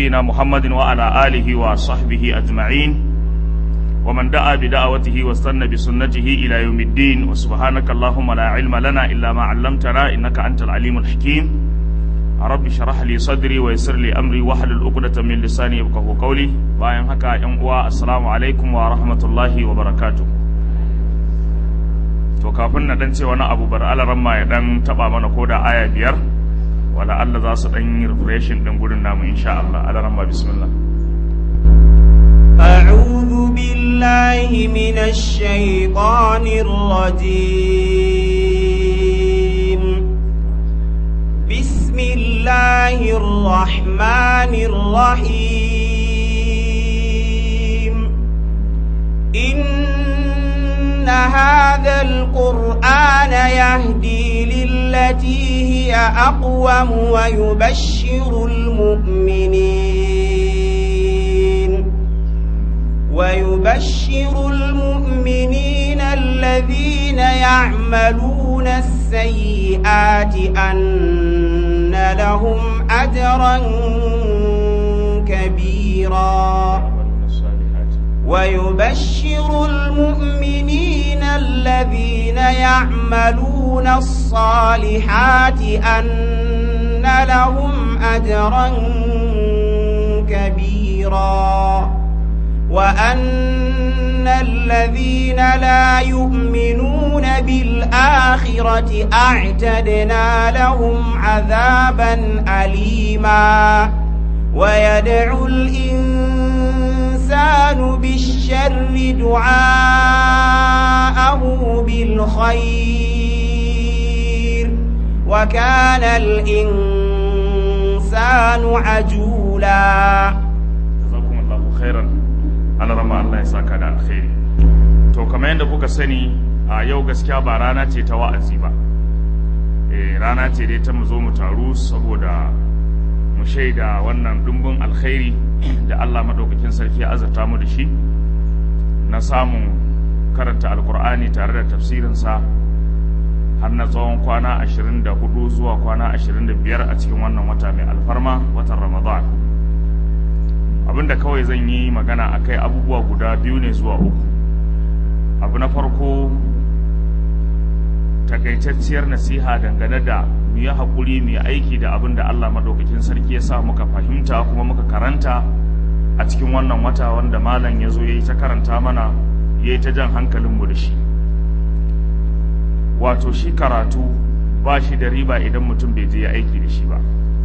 نبينا محمد وعلى آله وصحبه أجمعين ومن دعا بدعوته واستنى بسنته إلى يوم الدين وسبحانك اللهم لا علم لنا إلا ما علمتنا إنك أنت العليم الحكيم رب اشرح لي صدري ويسر لي أمري واحلل عقدة من لساني يفقهوا قولي باين هكا يوم السلام عليكم ورحمة الله وبركاته to kafin na dan ce wani abu bar alaramma ya dan taba mana koda aya biyar wala Allah za su dan yi refreshin din gurin namu insha Allah alaramma bismillah أعوذ بالله من الشيطان الرجيم بسم الله الرحمن الرحيم إن هذا القرآن يهدي للتي هي أقوم ويبشر المؤمنين ويبشر المؤمنين الذين يعملون السيئات أن لهم أجرا كبيرا ويبشر المؤمنين الذين يعملون الصالحات أن لهم أجرا كبيرا وأن الذين لا يؤمنون بالآخرة أعتدنا لهم عذابا أليما ويدعو الإنسان بالشر دعاءه بالخير وكان الإنسان عجولا جزاكم الله خيرا Allah rama Allah ya saka da alkhairi to kamar yadda kuka sani a yau gaskiya ba rana ce ta wa'azi ba eh rana ce dai ta mu zo mu taru saboda mu shaida wannan dumbin alkhairi da Allah madaukakin sarki ya azurta mu da shi na samun karanta alkur'ani tare da tafsirinsa har na tsawon kwana 24 zuwa kwana 25 a cikin wannan wata mai alfarma watan ramadan abinda kawai zan yi magana akai abubuwa guda biyu ne zuwa uku abu na farko takaitacciyar nasiha dangane da mu yi haƙuri mu yi aiki da abin da Allah maɗaukakin sarki ya sa muka fahimta kuma muka karanta a cikin wannan wata wanda malam ya zo ya yi ta karanta mana ya yi ta jan hankalinmu da shi wato shi karatu ba shi da riba idan mutum bai je ya aiki da shi ba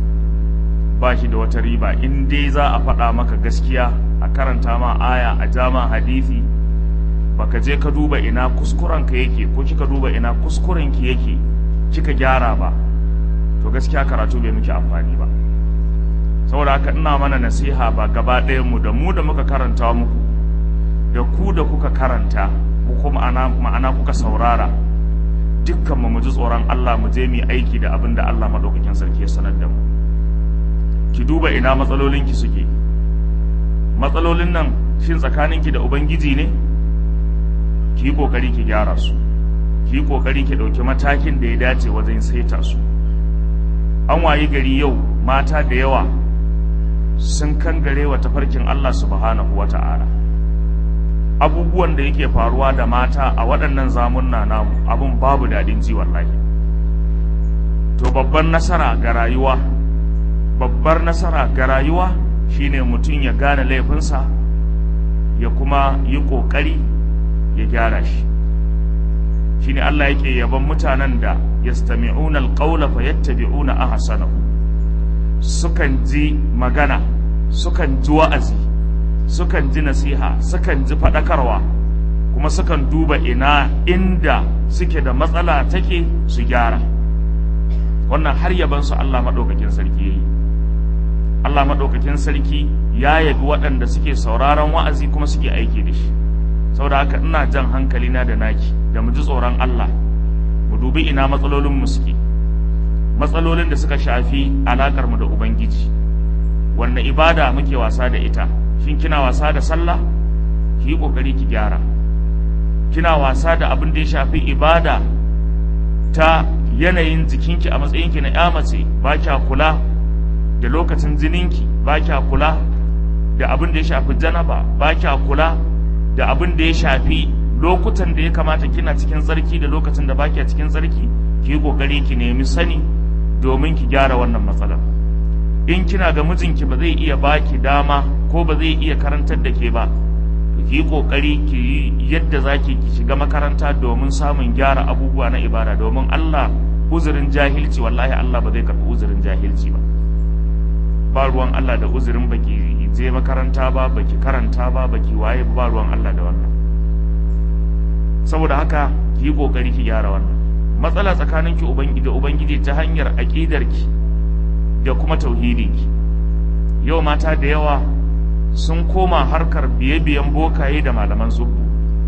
ba shi da wata riba in dai za a faɗa maka gaskiya a karanta ma aya a jama hadisi baka je ka duba ina kuskurenka yake ko kika duba ina kuskurenki yake kika gyara ba to gaskiya karatu bai miki amfani ba saboda haka ina mana nasiha ba gaba ɗayan mu da mu da muka karanta muku da ku da kuka karanta ko kuma ma'ana kuka saurara dukkan mu ji tsoron Allah mu je mu aiki da abin da Allah madaukakin sarki ya sanar da mu ki duba ina matsalolinki suke matsalolin nan shin tsakaninki da ubangiji ne ki yi kokari ki gyara su ki yi kokari ki ɗauki matakin da ya dace wajen saita su an wayi gari yau mata da yawa sun kangare wa tafarkin Allah subhanahu wata'ala abubuwan da yake faruwa da mata a waɗannan zamunna namu abun babu daɗin ji wallahi to babban nasara ga rayuwa babbar nasara ga rayuwa shine mutum ya gane laifinsa ya kuma yi ƙoƙari ya gyara shi shine Allah yake yaban mutanen da yastami'una alqawla fayattabi'una ahsanahu sukan ji magana sukan ji wa'azi sukan ji nasiha sukan ji faɗakarwa kuma sukan duba ina inda suke da matsala take su gyara wannan har yabansu Allah maɗaukakin sarki yayi Allah maɗaukakin sarki ya yabi waɗanda suke sauraron wa'azi kuma suke aiki da shi saboda haka ina jan hankali na da naki da mu ji tsoron Allah mu dubi ina matsalolin mu suke matsalolin da suka shafi alakar mu da ubangiji wanda ibada muke wasa da ita shin kina wasa da sallah ki yi kokari ki gyara kina wasa da abin da ya shafi ibada ta yanayin jikinki a matsayinki na ya mace ba kya kula da lokacin jininki ba kya kula da abin da ya shafi janaba ba kya kula da abin da ya shafi lokutan da ya kamata kina cikin tsarki da lokacin da ba kya cikin tsarki ki yi kokari ki nemi sani domin ki gyara wannan matsalar in kina ga mijinki ba zai iya baki dama ko ba zai iya karantar da ke ba to ki yi kokari ki yi yadda zaki ki shiga makaranta domin samun gyara abubuwa na ibada domin Allah uzurin jahilci wallahi Allah ba zai karɓi uzurin jahilci ba ba ruwan Allah da uzurin baki je makaranta ba baki karanta ba baki waye ba ruwan Allah da wannan saboda haka ki yi kokari ki gyara wannan matsala tsakaninki ubangiji da ubangiji ta hanyar aqidarki da kuma tauhidinki yau mata da yawa sun koma harkar biye-biyen bokaye da malaman tsubbu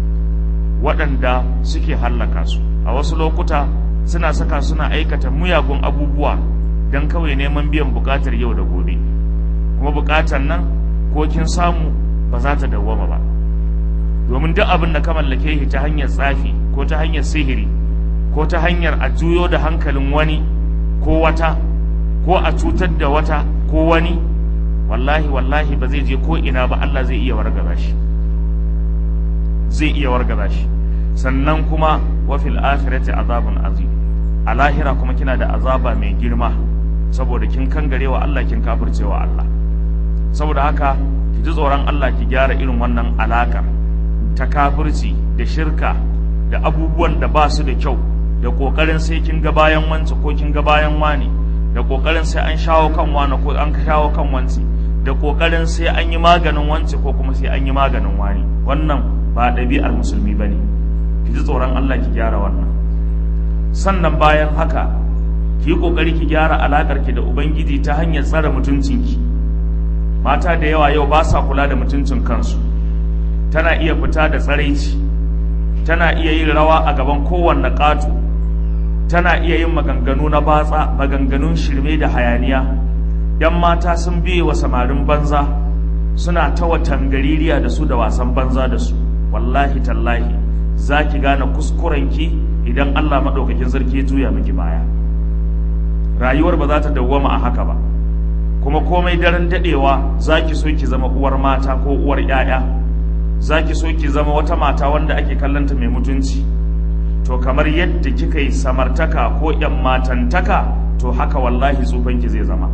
waɗanda suke hallaka su a wasu lokuta suna saka suna aikata muyagun abubuwa don kawai neman biyan buƙatar yau da gobe kuma buƙatar nan ko kin samu ba za ta dawwama ba domin duk abin da ka mallake shi ta hanyar tsafi ko ta hanyar sihiri ko ta hanyar a juyo da hankalin wani ko wata ko a cutar da wata ko wani wallahi wallahi ba zai je ko ina ba Allah zai iya wargaza shi zai iya wargaza shi sannan kuma wa fil akhirati azabun azim a lahira kuma kina da azaba mai girma saboda kin kangarewa Allah kin kafircewa Allah saboda haka ki ji tsoron Allah ki gyara irin wannan alakar ta kafirci da shirka da abubuwan da ba su da kyau da kokarin sai kin ga bayan wance ko kin ga bayan wani da kokarin sai an shawo kan wani ko an shawo kan wance da kokarin sai an yi maganin wance ko kuma sai an yi maganin wani wannan ba ɗabi'ar musulmi ba ne ki ji tsoron Allah ki gyara wannan sannan bayan haka ki yi kokari ki gyara alakar ki da ubangiji ta hanyar tsare mutuncinki mata da yawa yau ba sa kula da mutuncin kansu tana iya fita da tsaraici tana iya yin rawa a gaban kowanne ƙato tana iya yin maganganu na batsa maganganun shirme da hayaniya yan mata sun biye wa samarin banza suna ta watan gaririya da su da wasan banza da su wallahi tallahi za ki gane kuskurenki idan allah maɗaukakin sarki ya juya miki baya rayuwar ba za ta dawwama a haka ba kuma komai daren daɗewa za ki so ki zama uwar mata ko uwar 'ya'ya za ki so ki zama wata mata wanda ake kallanta mai mutunci to kamar yadda kika yi samartaka ko yan matantaka to haka wallahi tsufanki zai zama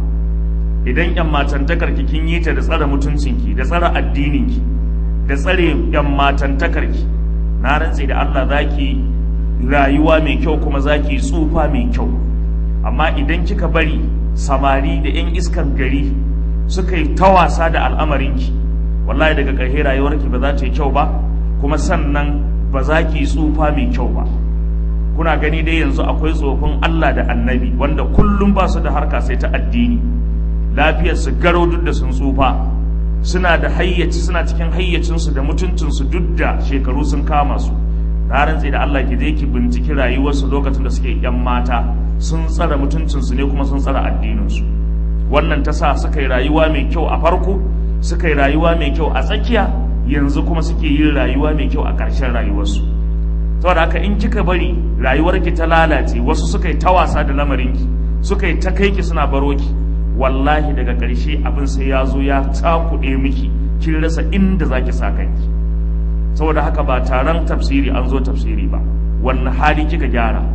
idan yan matantakar ki kin yi ta da tsare mutuncinki da tsare addininki da tsare yan matantakar ki na rantse da Allah zaki rayuwa mai kyau kuma zaki tsufa mai kyau amma idan kika bari samari da yan iskan gari suka yi ta wasa da al'amarinki wallahi daga ƙarshe rayuwarki ba za ta yi kyau ba kuma sannan ba za ki yi tsufa mai kyau ba kuna gani dai yanzu akwai tsofin Allah da annabi wanda kullum ba su da harka sai ta addini lafiyar su garo duk da sun tsufa suna da hayyaci suna cikin hayyacinsu da mutuncinsu duk da shekaru sun kama su na rantse da Allah ki je ki binciki rayuwarsu lokacin da suke yan mata sun tsara mutuncinsu ne kuma sun tsara addininsu wannan ta sa suka yi rayuwa mai kyau a farko suka yi rayuwa mai kyau a tsakiya yanzu kuma suke yin rayuwa mai kyau a ƙarshen rayuwarsu saboda haka in kika bari rayuwarki ta lalace wasu suka yi ta wasa da lamarinki suka yi ta kai ki suna baro ki wallahi daga ƙarshe abin sai ya zo ya takuɗe miki kin rasa inda zaki sa kanki saboda haka ba taron tafsiri an zo tafsiri ba wanne hali kika gyara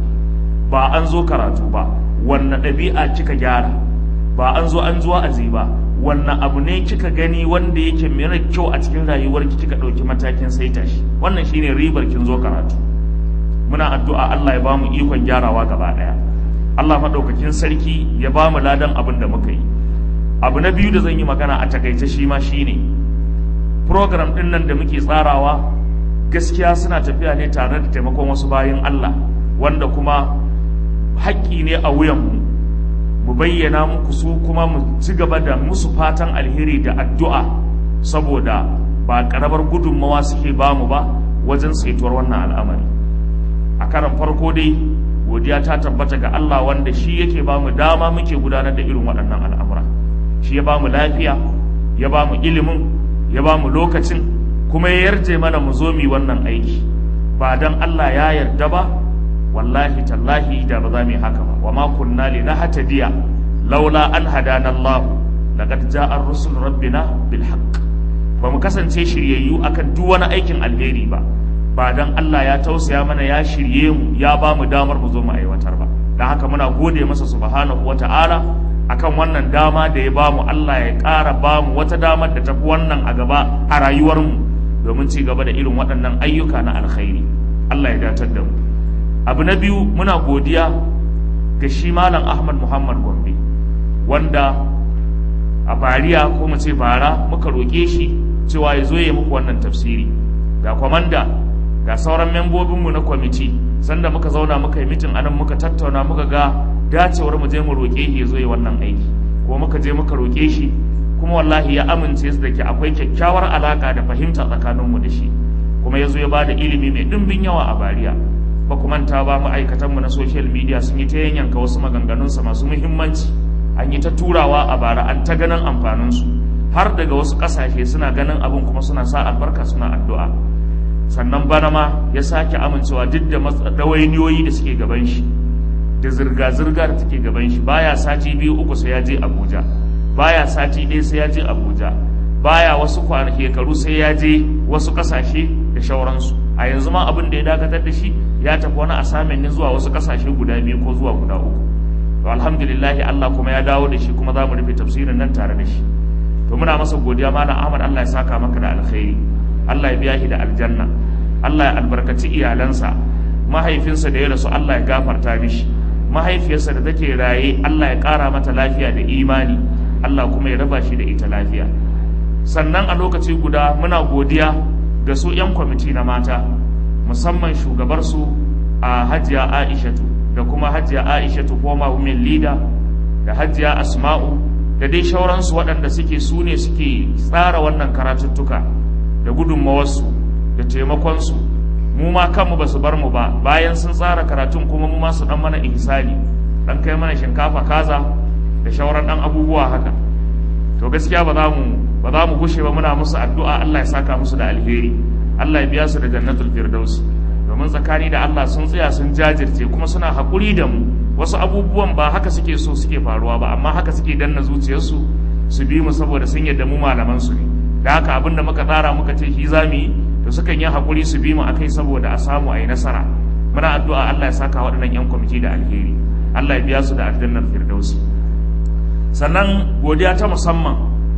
ba an zo karatu ba wanne ɗabi'a kika gyara ba an zo an zuwa azi ba wannan abu ne kika gani wanda yake mara kyau a cikin rayuwarki kika ɗauki matakin saita shi wannan shine ribar kin zo karatu muna addu'a Allah ya bamu ikon gyarawa gaba ɗaya Allah maɗaukakin sarki ya bamu ladan abin da muka yi abu na biyu da zan yi magana a takaice shi ma shine program ɗin nan da muke tsarawa gaskiya suna tafiya ne tare da taimakon wasu bayan Allah wanda kuma haƙƙi ne a wuyanmu mu bayyana muku su kuma mu ci gaba da musu fatan alheri da addu'a saboda ba ƙaramar gudunmawa suke bamu ba wajen saituwar wannan al'amari a karan farko dai godiya ta tabbata ga Allah wanda shi yake bamu dama muke gudanar da irin waɗannan al'amura shi ya bamu lafiya ya bamu ilimin ya bamu lokacin kuma ya yarje mana mu zo mu wannan aiki ba dan Allah ya yarda ba wallahi tallahi da ba za mu yi haka ba wa ma kunna li nahtadiya laula an hadana Allah laqad ja'a rusul rabbina bil haqq ba mu kasance shiryayyu akan duk wani aikin alheri ba ba dan Allah ya tausaya mana ya shirye mu ya ba mu damar mu zo mu aiwatar ba dan haka muna gode masa subhanahu wata'ala akan wannan dama da ya ba mu Allah ya ƙara ba mu wata damar da tafi wannan a gaba a rayuwar mu domin ci gaba da irin waɗannan ayyuka na alkhairi Allah ya datar da mu abu na biyu muna godiya ga shi malam Ahmad Muhammad Gombe wanda a bariya ko mu ce bara muka roƙe shi cewa ya zo ya muku wannan tafsiri ga kwamanda ga sauran membobinmu na kwamiti sanda muka zauna muka yi mitin anan muka tattauna muka ga dacewar mu je mu roƙe shi ya zo ya wannan aiki ko muka je muka roƙe shi kuma wallahi ya amince su da ke akwai kyakkyawar alaka da fahimta tsakaninmu da shi kuma ya zo ya ba da ilimi mai ɗimbin yawa a bariya ba ku manta ba ma'aikatanmu na social media sun yi ta yanyanka wasu maganganunsa masu muhimmanci an yi ta turawa a bara an ta ganin amfaninsu har daga wasu ƙasashe suna ganin abin kuma suna sa albarka suna addu'a sannan bana ma ya sake amincewa duk da ɗawainiyoyi da suke gaban shi da zirga-zirga da take gaban shi baya sati biyu uku sai ya je abuja baya sati ɗaya sai ya je abuja baya wasu shekaru sai ya je wasu ƙasashe da shauransu a yanzu ma abin da ya dakatar da shi ya tafi wani asamin ne zuwa wasu ƙasashe guda biyu ko zuwa guda uku to alhamdulillahi Allah kuma ya dawo da shi kuma za mu rufe tafsirin nan tare da shi to muna masa godiya malam Ahmad Allah ya saka maka da alkhairi Allah ya biya shi da aljanna Allah ya albarkaci iyalansa mahaifinsa da ya rasu Allah ya gafarta mishi mahaifiyarsa da take raye Allah ya ƙara mata lafiya da imani Allah kuma ya raba shi da ita lafiya sannan a lokaci guda muna godiya ga su 'yan kwamiti na mata musamman shugabarsu a hajiya aishatu da kuma hajiya aishatu former women leader da hajiya asma'u da dai shauransu waɗanda suke su ne suke tsara wannan karatuttuka da gudunmawarsu da taimakonsu mu ma kanmu ba su bar mu ba bayan sun tsara karatun kuma mu ma su ɗan mana ihsani ɗan kai mana shinkafa kaza da shauran ɗan abubuwa haka to gaskiya ba za mu ba za mu gushe ba muna musu addu'a Allah ya saka musu da alheri Allah ya biya su da jannatul firdaus domin tsakani da Allah sun tsaya sun jajirce kuma suna haƙuri da mu wasu abubuwan ba haka suke so suke faruwa ba amma haka suke danna zuciyarsu su bi mu saboda sun yadda mu malaman su ne da haka abin da muka tsara muka ce shi za mu yi to sukan yi haƙuri su bi mu akai saboda a samu a yi nasara muna addu'a Allah ya saka waɗannan 'yan kwamiti da alheri Allah ya biya su da aljannar firdausi sannan godiya ta musamman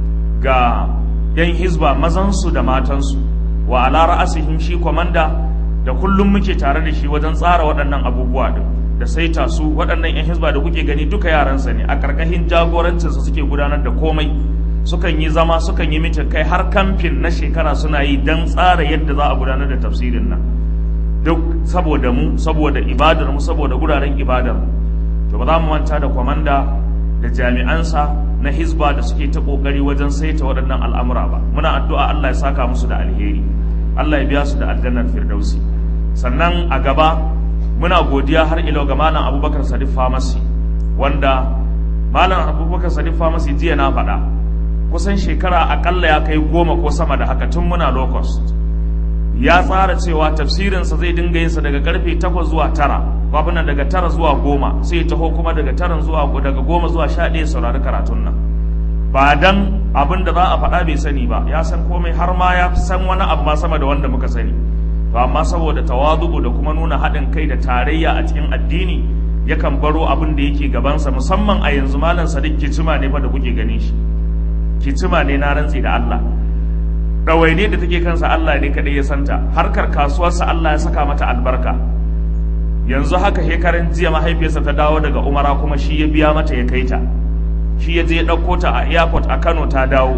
ga 'yan hizba mazansu da matansu wa ala ra'asihim shi kwamanda da kullum muke tare da shi wajen tsara waɗannan abubuwa din da saita su waɗannan 'yan hizba da kuke gani duka yaransa ne a ƙarƙashin jagorancinsa suke gudanar da komai sukan yi zama sukan yi mitin kai har kamfin na shekara suna yi don tsara yadda za a gudanar da tafsirin nan duk saboda mu saboda ibadar mu saboda guraren ibadar mu to ba za mu manta da kwamanda da jami'ansa na hizba da suke ta kokari wajen saita waɗannan al'amura ba muna addu'a Allah ya saka musu da alheri Allah ya biya su da aljannar firdausi sannan a gaba muna godiya har ilo ga malam abubakar sadiq famasi wanda malam abubakar sadiq famasi jiya na faɗa kusan shekara akalla ya kai goma ko sama da haka tun muna low cost ya tsara cewa tafsirinsa zai dinga yinsa daga karfe takwas zuwa tara babu nan daga tara zuwa goma sai taho kuma daga tara zuwa daga goma zuwa sha ɗaya saurari karatun nan ba dan abin da za a faɗa bai sani ba ya san komai har ma ya san wani abu ma sama da wanda muka sani to amma saboda tawazu'u da kuma nuna haɗin kai da tarayya a cikin addini yakan baro abin da yake gabansa musamman a yanzu malam sadiq kicima ne fa da kuke ganin shi kicima ne na rantsi da Allah ɗawaine da take kansa Allah ne kaɗai ya santa harkar kasuwarsa Allah ya saka mata albarka yanzu haka hekaran jiya mahaifiyarsa ta dawo daga umara kuma shi ya biya mata ya kai ta shi ya je ya ɗauko ta a airport a Kano ta dawo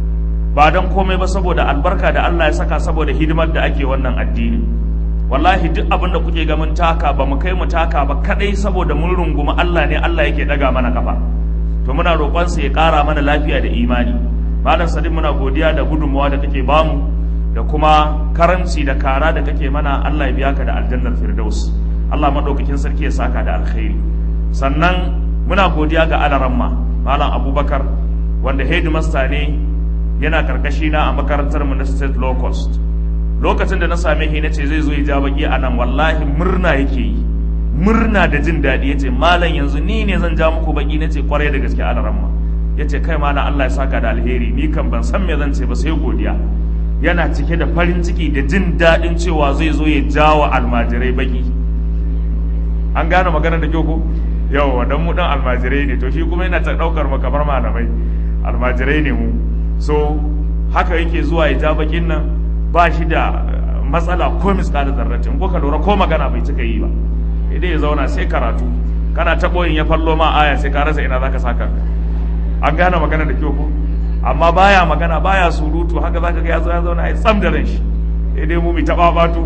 ba don komai ba saboda albarka da Allah ya saka saboda hidimar da ake wannan addini wallahi duk abin da kuke ga mun taka ba mu kai mu taka ba kadai saboda mun rungumi Allah ne Allah yake daga mana kafa to muna roƙonsa ya ƙara mana lafiya da imani malam sadiq muna godiya da gudunmawa da kake bamu da kuma karanci da kara da kake mana Allah ya biya ka da aljannar firdaus Allah madaukakin sarki ya saka da alkhairi sannan muna godiya ga alaramma malam abubakar wanda headmaster ne yana karkashi na a makarantar mu na state low cost lokacin da na same shi nace zai zo ya ja baki a nan wallahi murna yake yi murna da jin daɗi yace malam yanzu ni ne zan ja muku baki nace kwarai da gaske alaramma yace kai malam Allah ya saka da alheri ni kan ban san me zan ce ba sai godiya yana cike da farin ciki da jin daɗin cewa zai zo ya jawa almajirai baki an gane magana da kyau ko yawa dan mu dan almajirai ne to shi kuma yana ta daukar mu kamar malamai almajirai ne mu so haka yake zuwa ya ja bakin nan ba shi da matsala ko miskalin zarratin ko ka lura ko magana bai cika yi ba idan ya zauna sai karatu kana ta boyin ya fallo ma aya sai ka rasa ina zaka saka an gane magana da kyau ko amma baya magana baya surutu haka zaka ga ya zo ya zauna ya tsam da ran shi dai mu mi ta babatu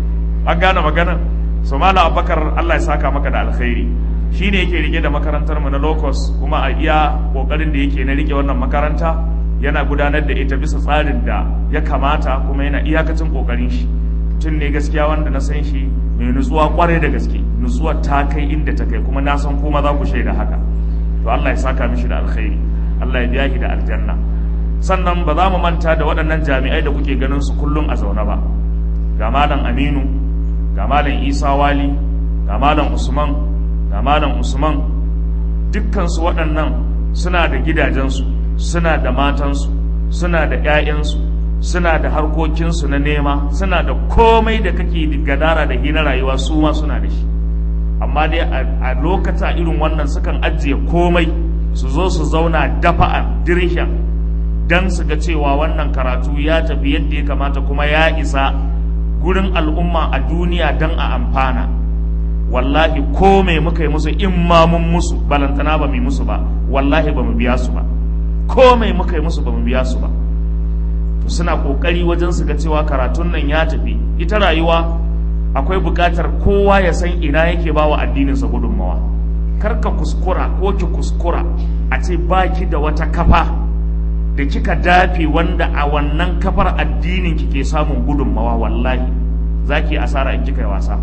an gane magana so mala abakar Allah ya saka maka da alkhairi shine yake rike da makarantar mu na locus kuma a iya kokarin da yake na rike wannan makaranta yana gudanar da ita bisa tsarin da ya kamata kuma yana iyakacin kokarin shi tun ne gaskiya wanda na san shi mai nutsuwa kwarai da gaske nutsuwa ta kai inda ta kai kuma na san kuma za ku shaida haka to Allah ya saka mishi da alkhairi Allah ya biya shi da aljanna sannan ba za mu manta da waɗannan jami'ai da kuke ganin su kullum a zaune ba ga malam Aminu ga malam Isa Wali ga malam Usman ga malam Usman dukkan su waɗannan suna da gidajensu suna da matansu suna da 'ya'yansu suna da harkokinsu na nema suna da komai da kake gadara da hina rayuwa su ma suna da shi amma dai a lokata irin wannan sukan ajiye komai su zo su zauna dafa a dirishan don su ga cewa wannan karatu ya tafi yadda ya kamata kuma ya isa gurin al'umma a duniya don a amfana wallahi ko mai muka yi musu in ma mun musu balantana ba mu musu ba wallahi ba mu biya su ba ko mai muka yi musu ba mu biya su ba to suna kokari wajen su ga cewa karatun nan ya tafi ita rayuwa akwai buƙatar kowa ya san ina yake ba wa addininsa gudunmawa kar ka kuskura ko ki kuskura a ce baki da wata kafa da kika dafe wanda a wannan kafar addinin ki ke samun gudunmawa wallahi zaki asara in kika yi wasa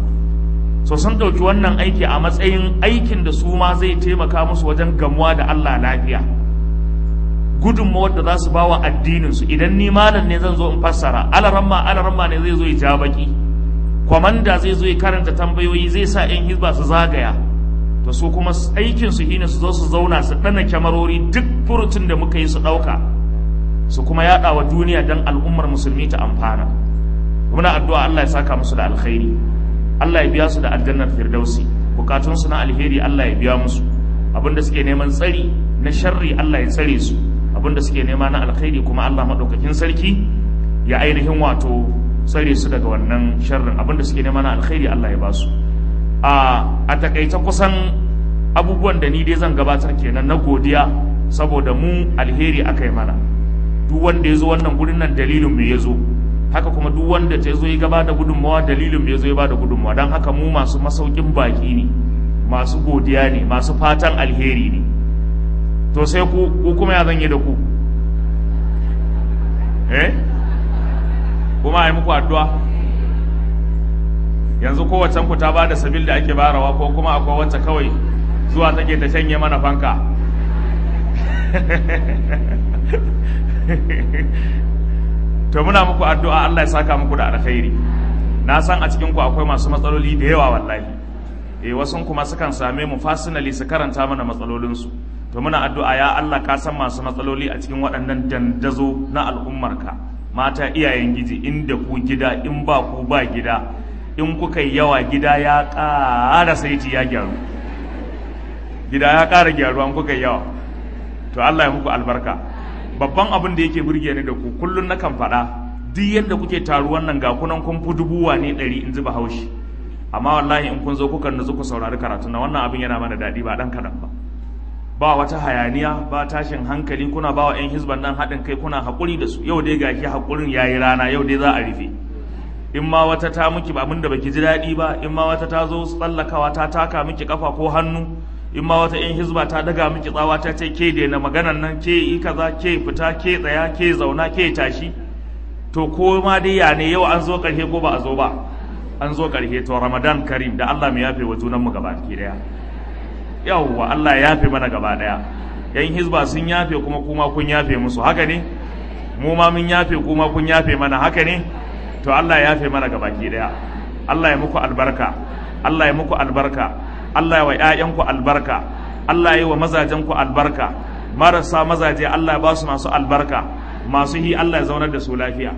so sun ɗauki wannan aiki a matsayin aikin da su ma zai taimaka musu wajen gamuwa da Allah lafiya gudunmawar da za su ba wa addininsu idan ni malam ne zan zo in fassara alaramma alaramma ne zai zo ya ja baki kwamanda zai zo ya karanta tambayoyi zai sa 'yan hizba su zagaya to su kuma aikinsu shine su zo su zauna su ɗana kyamarori duk furutun da muka yi su ɗauka su kuma yaɗa wa duniya don al'ummar musulmi ta amfana muna addu'a Allah ya saka musu da alkhairi Allah ya biya su da aljannar firdausi bukatunsu na alheri Allah ya biya musu abinda suke neman tsari na sharri Allah ya tsare su abinda suke nema na alkhairi kuma Allah maɗaukakin sarki ya ainihin wato tsare su daga wannan sharrin abinda suke nema na alkhairi Allah ya ba su a takaice kusan abubuwan da ni dai zan gabatar kenan na godiya saboda mu alheri aka yi mana duk wanda ya zo wannan gurin nan dalilin me ya zo haka kuma duk wanda ta zo ya gaba da gudunmawa dalilin me ya zo ya ba da gudunmawa don haka mu masu masaukin baki ne masu godiya ne masu fatan alheri ne to sai ku ku kuma ya zan yi da ku eh kuma a yi muku addu'a yanzu kowacen ku ta ba da sabil da ake barawa ko kuma akwai wacce kawai zuwa take ta shanye mana fanka to muna muku addu'a Allah ya saka muku da alkhairi na san a cikin ku akwai masu matsaloli da yawa wallahi eh wasun kuma sukan same mu fasinali su karanta mana matsalolinsu to muna addu'a ya Allah ka san masu matsaloli a cikin waɗannan dandazo na al'ummarka mata iyayen giji inda ku gida in ba ku ba gida in kuka yi yawa gida ya ƙara saiti ya gyaru gida ya ƙara gyaru an kuka yi yawa to Allah ya muku albarka babban abin da yake burge ni da ku kullun na kan faɗa duk yadda kuke taruwan nan ga kunan kun fi dubuwa ne ɗari in ji bahaushe amma wallahi in kun zo kuka nutsu ku saurari karatu na wannan abin yana mana daɗi ba ɗan kaɗan ba ba wata hayaniya ba tashin hankali kuna ba wa 'yan hizban nan haɗin kai kuna haƙuri da su yau dai gashi haƙurin ya yi rana yau dai za a rufe in ma wata ta miki abin da baki ji daɗi ba in ma wata ta zo tsallakawa ta taka miki kafa ko hannu in ma wata 'yan hizba ta daga miki tsawa ta ce ke daina maganan nan ke yi kaza ke fita ke tsaya ke zauna ke tashi to ko ma dai ya ne yau an zo ƙarshe ko ba a zo ba an zo ƙarshe to ramadan karim da allah mu yafe wa junanmu gaba ki daya yawwa Allah ya yafe mana gaba daya yan hizba sun yafe kuma kuma kun yafe musu haka ne mu ma mun yafe kuma kun yafe mana haka ne to Allah ya yafe mana gaba ki daya Allah ya muku albarka Allah ya muku albarka Allah ya wa ƴaƴanku albarka Allah ya yi wa mazajenku albarka marasa mazaje Allah ya ba su masu albarka masu hi Allah ya zaunar da su lafiya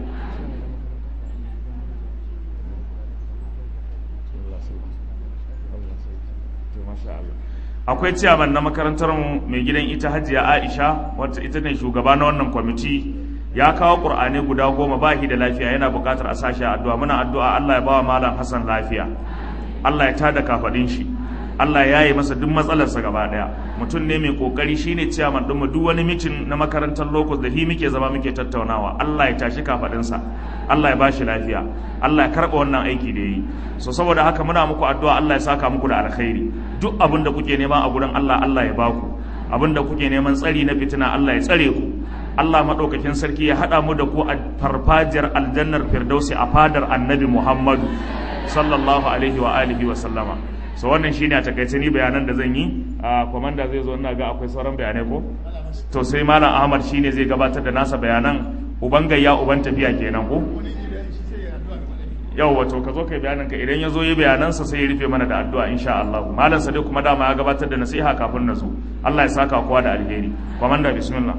akwai ciyaman na makarantar mu mai gidan ita hajiya aisha wacce ita ne shugaba na wannan kwamiti ya kawo ƙur'ani guda goma ba shi da lafiya yana buƙatar a sashi addu'a muna addu'a allah ya bawa malam hassan lafiya allah ya tada kafaɗin shi allah ya yi masa duk matsalarsa gaba ɗaya mutum ne mai ƙoƙari shine ciyaman ɗinmu duk wani mitin na makarantar locus da hi muke zama muke tattaunawa allah ya tashi kafaɗinsa allah ya bashi lafiya allah ya karɓa wannan aiki da ya yi so saboda haka muna muku addu'a allah ya saka muku da alkhairi duk abin da kuke nema a gurin Allah Allah ya baku abin da kuke neman tsari na fitina Allah ya tsare ku Allah maɗaukakin sarki ya haɗa mu da ku a farfajiyar aljannar firdausi a fadar annabi Muhammadu sallallahu alaihi wa alihi wa sallama so wannan shine a takaice ni bayanan da zan yi a komanda zai zo ina ga akwai sauran bayanai ko to sai malam Ahmad shine zai gabatar da nasa bayanan uban gayya uban tafiya kenan ko yau wato ka zo kai bayanin ka idan ya zo yi bayanansa sai ya rufe mana da addu'a insha Allah malam sa dai kuma dama ya gabatar da nasiha kafin na zo Allah ya saka kowa da alheri komanda bismillah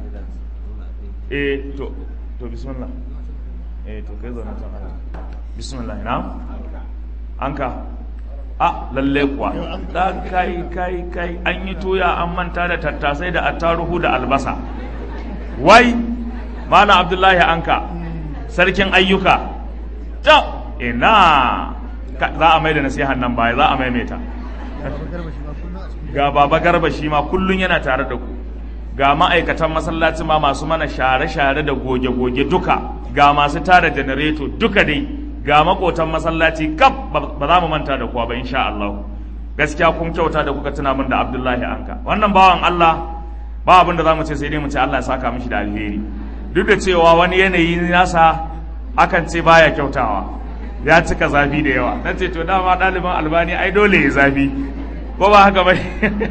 eh to to bismillah eh to kai zo na ta bismillah na anka a lalle kuwa da kai kai kai an yi toya an manta da tattasai da attaruhu da albasa wai malam abdullahi anka sarkin ayyuka ta ina za a mai da nasihan nan baya za a maimaita ga baba garba shi ma kullun yana tare da ku ga ma'aikatan masallaci ma masu mana share-share da goge-goge duka ga masu tara janareto duka dai ga makotan masallaci kaf ba za mu manta da kuwa ba insha Allah gaskiya kun kyauta da kuka tuna min da Abdullahi Anka wannan bawan Allah ba abin da za mu ce sai dai mu ce Allah ya saka mishi da alheri duk da cewa wani yanayi nasa akan ce baya kyautawa ya cika zafi da yawa na ce to dama ɗaliban albani ai dole ya zafi ko ba haka bai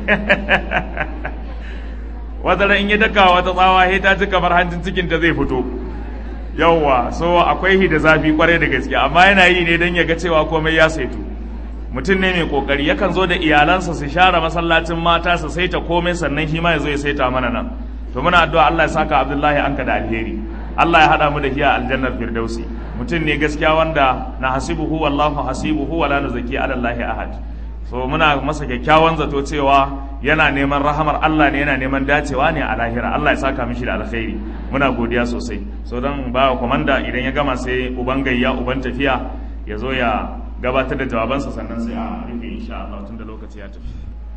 wata in ya daka wata tsawa he ta ci kamar hancin cikin ta zai fito yawwa so akwai hi da zafi kwarai da gaske amma yana yi ne don ya ga cewa komai ya saitu mutum ne mai kokari yakan zo da iyalansa su share masallacin mata su saita komai sannan shi ma ya zo ya saita mana nan to muna addu'a Allah ya saka Abdullahi anka da alheri Allah ya haɗa mu da hiya aljannar firdausi mutum ne gaskiya wanda na hasibuhu wallahu hasibuhu wala nuzaki ala Allahi ahad so muna masa kyakkyawan zato cewa yana neman rahamar Allah ne yana neman dacewa ne a lahira Allah ya saka mishi da alkhairi muna godiya sosai so dan ba komanda idan ya gama sai uban gayya uban tafiya ya zo ya gabatar da jawabansa sannan sai a rufe insha Allah tun da lokaci ya tafi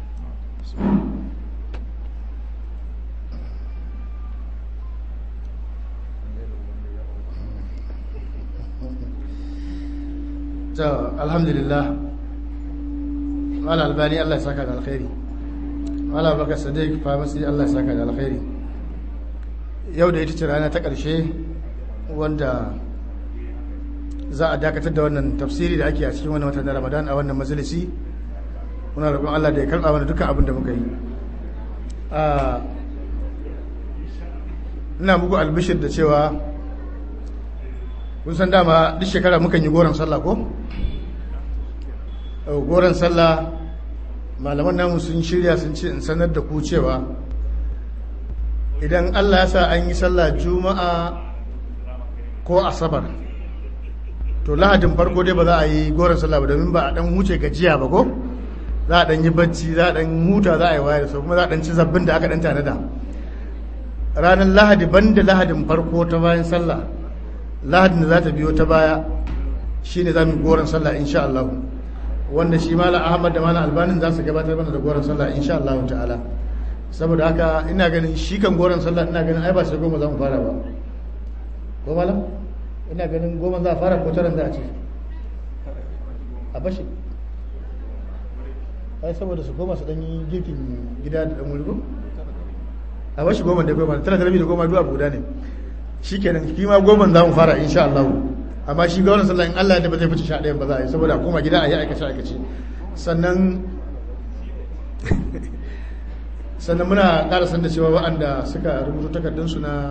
to alhamdulillah mala albani Allah ya saka da alkhairi mala baka sadiq famasi Allah ya saka da alkhairi yau da ita ce rana ta ƙarshe wanda za a dakatar da wannan tafsiri da ake a cikin wannan watan na ramadan a wannan majalisi muna roƙon Allah da ya karɓa mana dukkan abin da muka yi ina muku albishir da cewa kun san dama duk shekara mukan yi goron sallah ko goron sallah malaman namu sun shirya sun ce in sanar da ku cewa idan allah ya sa an yi sallah juma'a ko asabar to lahadin farko dai ba za a yi goron sallah ba domin ba a dan huce gajiya ba ko za a dan yi bacci za a dan huta za a yi wayar sau kuma za a dan ci zabbin da aka dan tanada ranar lahadi banda lahadin farko ta bayan sallah lahadin da za ta biyo ta baya shi ne za mu goron sallah insha Allah wanda shi mala ahmad da mala albanin za su gabatar mana da goron sallah insha Allah ta'ala saboda haka ina ganin shi kan goron sallah ina ganin ai ba sai goma za mu fara ba ko malam ina ganin goma za a fara ko taran za a ce a bashi ai saboda su goma su dan yi girkin gida da dan wuri a bashi goma da goma tara da rabi da goma duk abu guda ne shikenan shi ma goma za mu fara insha Allah amma shi ga wannan sallah in Allah da ba zai fice sha ɗayan ba za a yi saboda koma gida a yi aikace aikace sannan sannan muna ƙara san da cewa waɗanda suka rubuta takardunsu na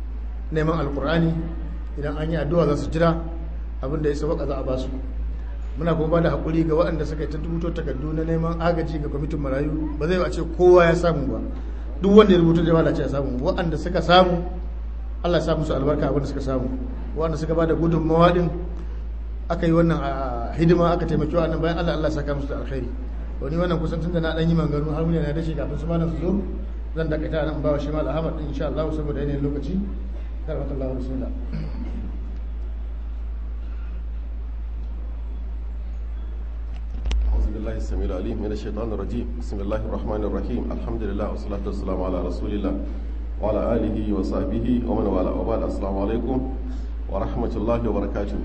neman alkur'ani idan an yi addu'a za su jira abin da ya sauka za a ba su muna kuma ba da haƙuri ga waɗanda suka yi ta rubuto takardu na neman agaji ga kwamitin marayu ba zai a ce kowa ya samu ba duk wanda ya rubuta da ce ya samu waɗanda suka samu Allah ya sa musu albarka abin da suka samu waɗanda suka ba da gudunmawa din aka yi wannan a hidima aka taimaki wannan bayan Allah Allah ya saka musu da alkhairi wani wannan kusan tun da na ɗan yi maganganu har muni na dace kafin su ma su zo zan dakata nan ba wa shi mal Ahmad din insha Allah saboda yanayin lokaci karamakallahu bismillah أعوذ بالله السميع العليم من الشيطان الرجيم بسم الله الرحمن الرحيم الحمد لله والصلاة والسلام على رسول الله وعلى آله وصحبه ومن والاه وبعد السلام عليكم ورحمة الله وبركاته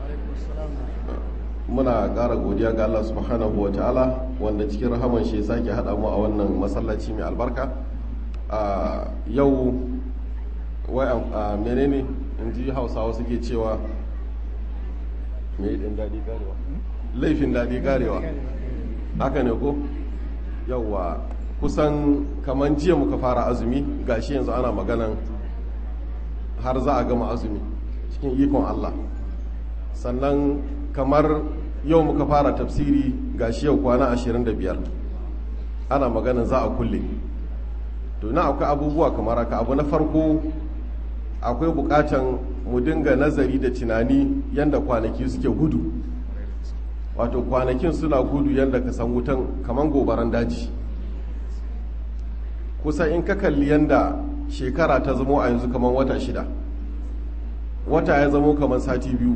muna ƙara godiya ga Allah subhanahu wa ta'ala wanda cikin rahaman shi sake haɗa mu a wannan masallaci mai albarka a yau wai a menene in ji hausawa suke cewa mai ɗin daɗi garewa laifin daɗi garewa haka ne ko yauwa kusan kamar jiya muka fara azumi gashi yanzu ana maganan har za a gama azumi cikin ikon Allah sannan kamar yau muka fara tafsiri gashi yau kwana 25 ana maganan za a kulle to na akwai abubuwa kamar haka abu na farko akwai bukatan mu dinga nazari da tunani yadda kwanaki suke gudu wato kwanakin suna gudu yadda ka san wutan kamar gobaran daji kusa in ka kalli yadda shekara ta zamo a yanzu kamar wata shida wata ya zamo kamar sati biyu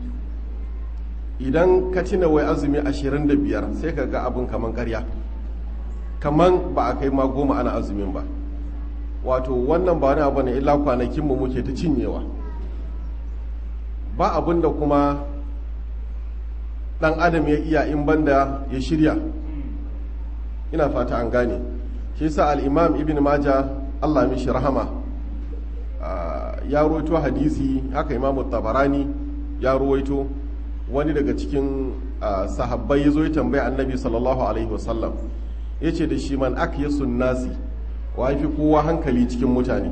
idan ka cina wai azumi 25 sai ka ga abin kamar karya kamar ba a kai ma goma ana azumin ba wato wannan ba wani abu ne illa kwanakinmu muke ta cinyewa ba abin da kuma dan adam ya iya in banda ya shirya ina fata an gane shi sa al-imam ibn maja Allah mishi rahama ya ruwaito hadisi haka imam tabarani ya ruwaito wani daga cikin sahabbai ya zo ya tambaya annabi sallallahu alaihi wasallam ya ce da shi man akyasun nasi wa fi kowa hankali cikin mutane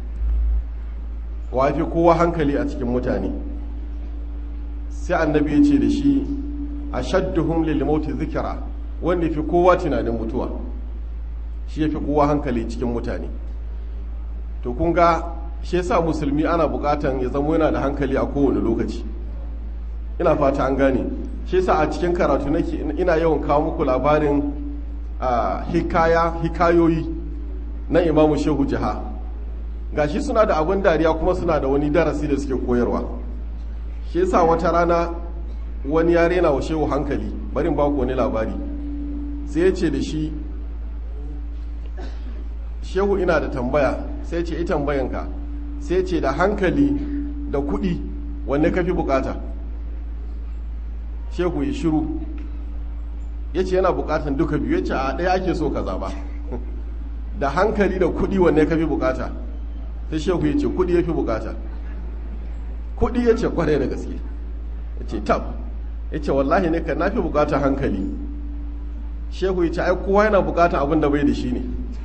wa fi kowa hankali a cikin mutane sai annabi ya ce da shi ashadduhum lil mauti zikra wanda fi kowa tunanin mutuwa shi yafi kowa hankali cikin mutane to kun ga shi yasa musulmi ana bukatan ya zama yana da hankali a kowane lokaci ina fata an gane shi yasa a cikin karatu nake ina yawan kawo muku labarin hikaya hikayoyi na imamu shehu jiha gashi suna da abin dariya kuma suna da wani darasi da suke koyarwa shi yasa wata rana wani ya rena wa shehu hankali barin baku wani labari sai ya ce da shi shehu ina da tambaya sai ce ita tambayanka sai ce da hankali da kuɗi wanne ka fi bukata shehu ya shiru ya ce yana bukatan duka biyu ya ce a ɗaya ake so ka zaba da hankali da kuɗi wanne ka fi bukata sai shehu ya ce kuɗi ya fi bukata kuɗi ya ce kwarai da gaske ya ce tab ya ce wallahi ne ka nafi bukatar hankali shehu ya ce ai kowa yana bukatar abin da bai da shi ne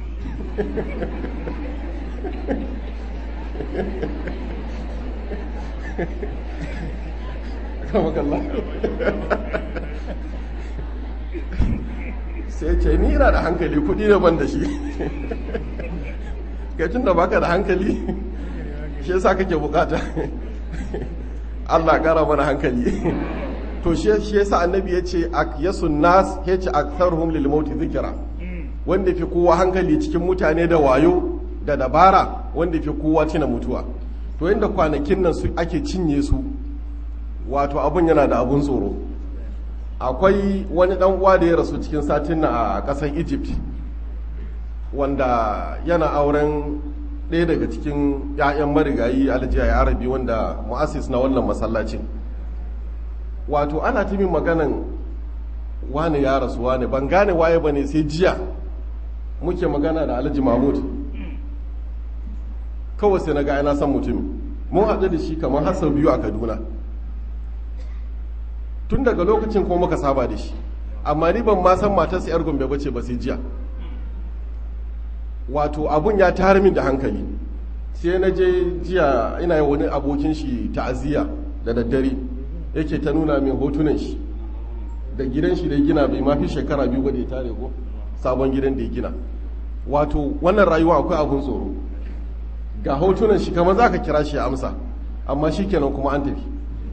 sai ce ni ina da hankali kudi ne ban da shi gajin da baka da hankali shi yasa kake bukata Allah kara mana hankali to shi yasa annabi ya ce yasun nas ya ce aktharuhum lil mauti zikra wanda fi kowa hankali cikin mutane da wayo da dabara wanda fi kowa tuna mutuwa to inda kwanakin nan su ake cinye su wato abun yana da abun tsoro akwai wani dan uwa da ya rasu cikin satin na a kasar Egypt wanda yana auren ɗaya daga cikin 'ya'yan marigayi aljiya arabi wanda mu'assis na wannan masallacin wato ana ta min maganan wane ya rasu wane ban gane waye bane sai jiya muke magana da alhaji mahmud kawai sai na ga ana san mutumin mun haɗu da shi kamar har sau biyu a kaduna tun daga lokacin kuma muka saba da shi amma ni ban ma san matarsa yar gombe bace ba sai jiya wato abun ya tayar min da hankali sai na je jiya ina yi wani abokin shi ta'aziyya da daddare yake ta nuna min hotunan shi da gidan shi da ya gina bai mafi shekara biyu ba da ya tare ko sabon gidan da ya gina wato wannan rayuwa akwai abun tsoro ga hotunan shi kamar za ka kira shi ya amsa amma shi kenan kuma an tafi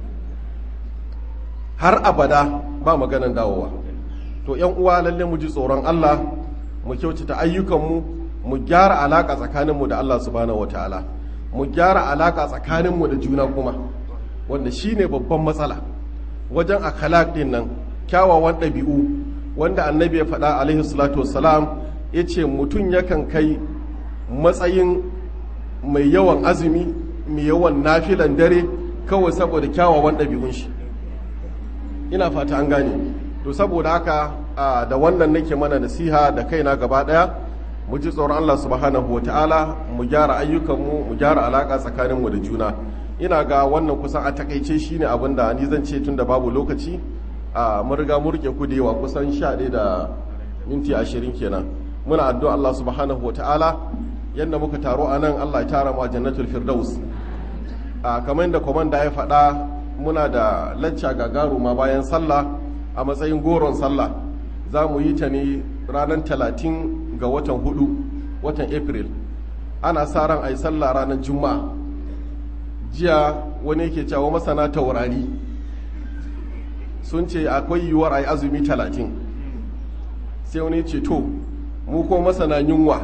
har abada ba maganan dawowa to yan uwa lalle mu ji tsoron Allah mu kyautata ayyukanmu mu gyara alaka tsakaninmu da Allah subhanahu wataala mu gyara alaka tsakaninmu da juna kuma wanda shine babban matsala wajen akhlaq din nan kyawawan ɗabi'u wanda annabi ya faɗa alaihi salatu wassalam ya ce mutum yakan kai matsayin mai yawan azumi mai yawan nafilan dare kawai saboda kyawawan ɗabi'un shi ina fata an gane to saboda haka da wannan nake mana nasiha da kaina gaba ɗaya mu ji tsoron Allah subhanahu wa ta'ala mu gyara ayyukanmu mu gyara alaƙa tsakaninmu da juna ina ga wannan kusan a takaice shine abin da ni zan ce tun da babu lokaci a mun riga mu rike ku da yawa kusan sha ɗaya da minti ashirin kenan muna addu'a Allah subhanahu wa ta'ala yadda muka taro a nan Allah ya tara mu a jannatul firdaus a kamar yadda komanda ya faɗa muna da lacca gagaruma bayan sallah a matsayin goron sallah za mu yi ta ne ranar talatin ga watan hudu watan april ana sa ran a yi sallah ranar juma'a jiya wani yake cewa masana taurari sun ce akwai yiwuwar a yi azumi talatin sai wani ce to mu ko masana yunwa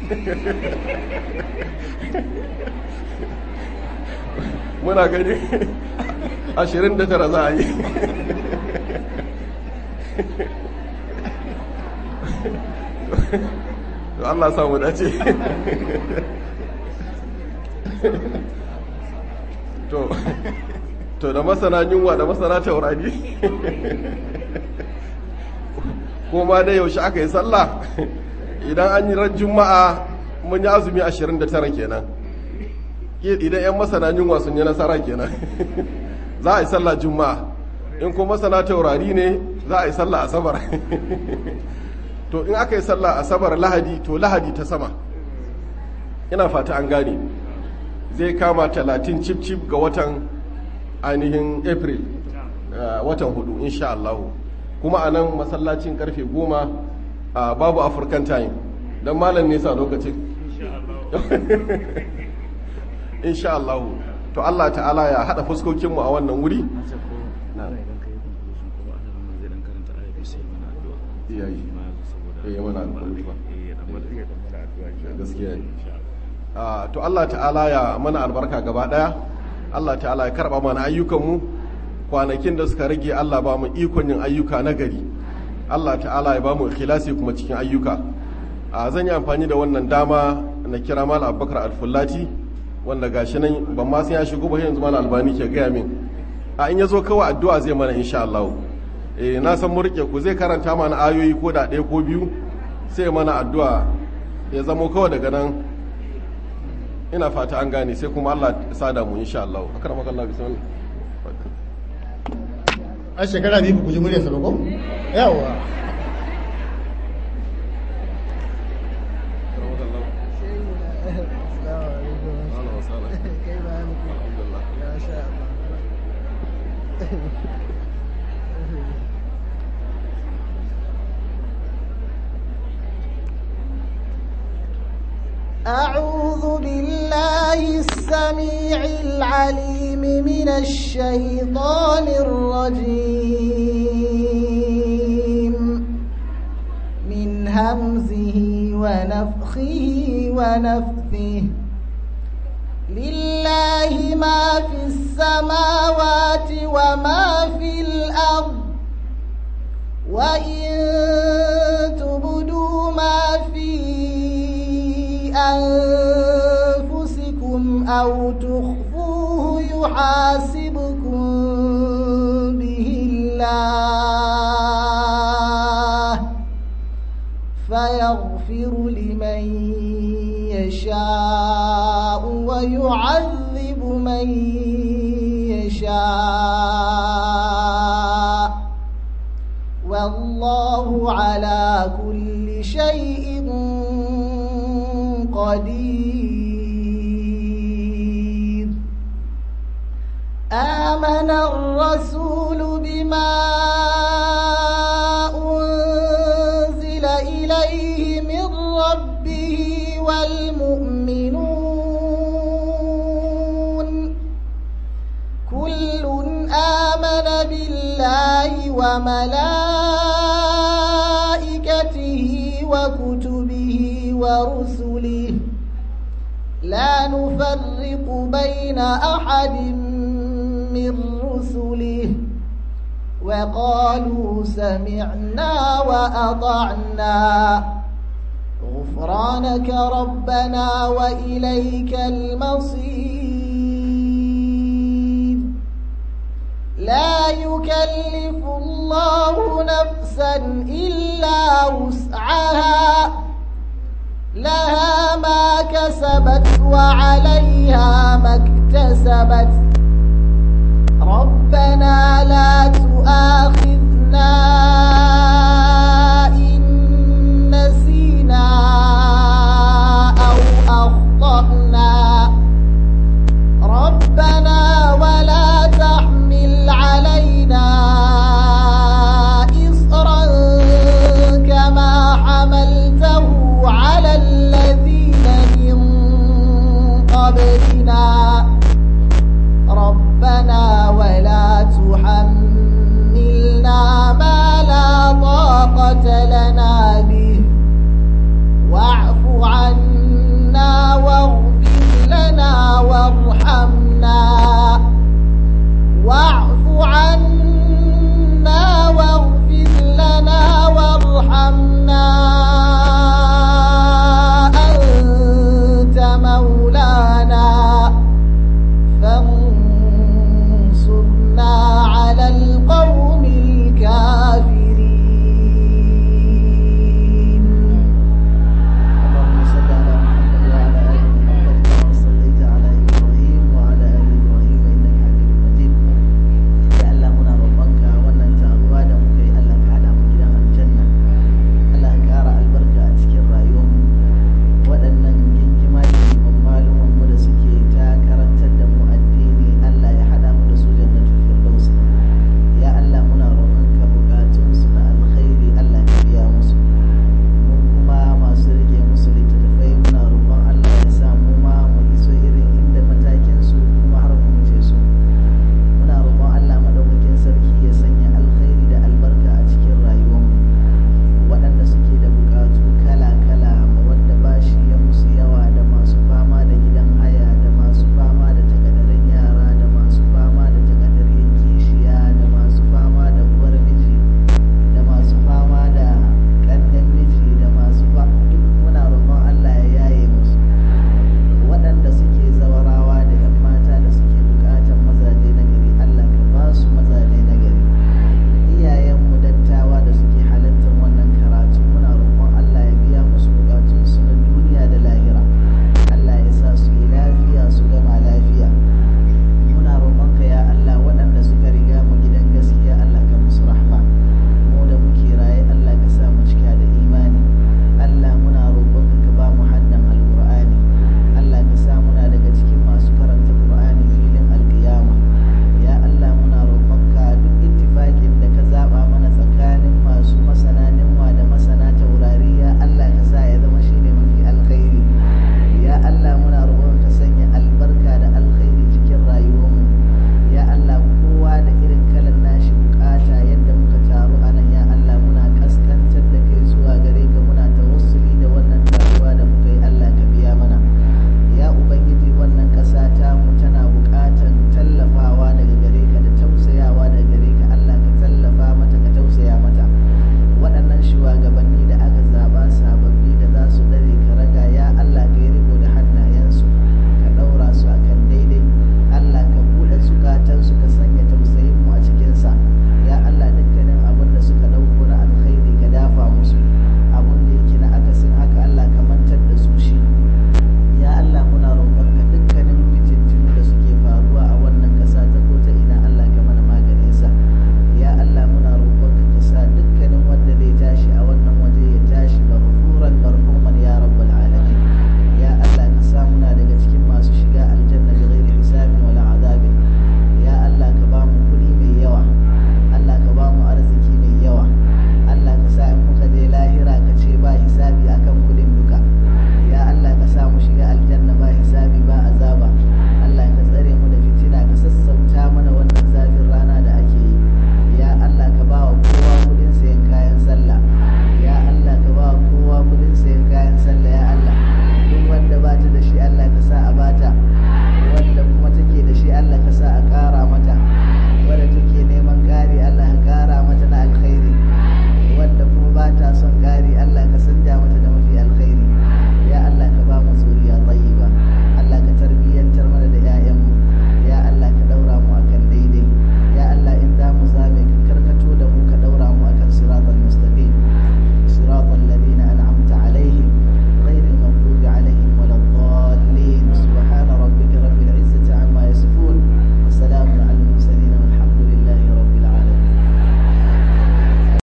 muna gani ashirin da tara za a yi to Allah samu dace to to da masana yunwa da masana taurari ko ma dai yaushe aka yi sallah idan an yi ran juma'a mun yi azumi 29 kenan idan 'yan masana yunwa sun yi nasara kenan za a yi sallah juma'a in ko masana taurari ne za a yi sallah asabar to in aka yi sallah asabar lahadi to lahadi ta sama ina fata an gane zai kama 30 cip cip ga watan ainihin april watan hudu insha Allah kuma a nan masallacin karfe goma babu african time don malam nesa lokacin insha Allah to Allah ta'ala ya hada fuskokinmu a wannan wuri to Allah ta'ala ya mana albarka gaba daya Allah ta'ala ya karba mana ayyukanmu kwanakin da suka rage Allah ba mu ikon yin ayyuka na gari Allah ta'ala ya ba mu ikhlasi kuma cikin ayyuka a zan yi amfani da wannan dama na kira mal abubakar alfullati wanda gashi nan ban ma san ya shigo ba yanzu mal albani ke gaya min a in yazo kawai addu'a zai mana insha Allah eh na san mu rike ku zai karanta mana ayoyi ko da ɗaya ko biyu sai mana addu'a ya zamo kawai daga nan ina fata an gane sai kuma Allah ya sada mu insha Allah akramaka Allah bismillah a shekara biyu ku ji muryarsa ba ko yawa أعوذ بالله السميع العليم من الشيطان الرجيم من همزه ونفخه ونفثه لله ما في السماوات وما في الأرض وإن تبدوا ما في أنفسكم أو تخفوه يحاسبكم به الله فيغفر لمن يشاء ويعذب من يشاء والله على كل شيء قدير آمن الرسول بما بالله وملائكته وكتبه ورسله لا نفرق بين أحد من رسله وقالوا سمعنا وأطعنا غفرانك ربنا وإليك المصير لا يكلف الله نفسا إلا وسعها لها ما كسبت وعليها ما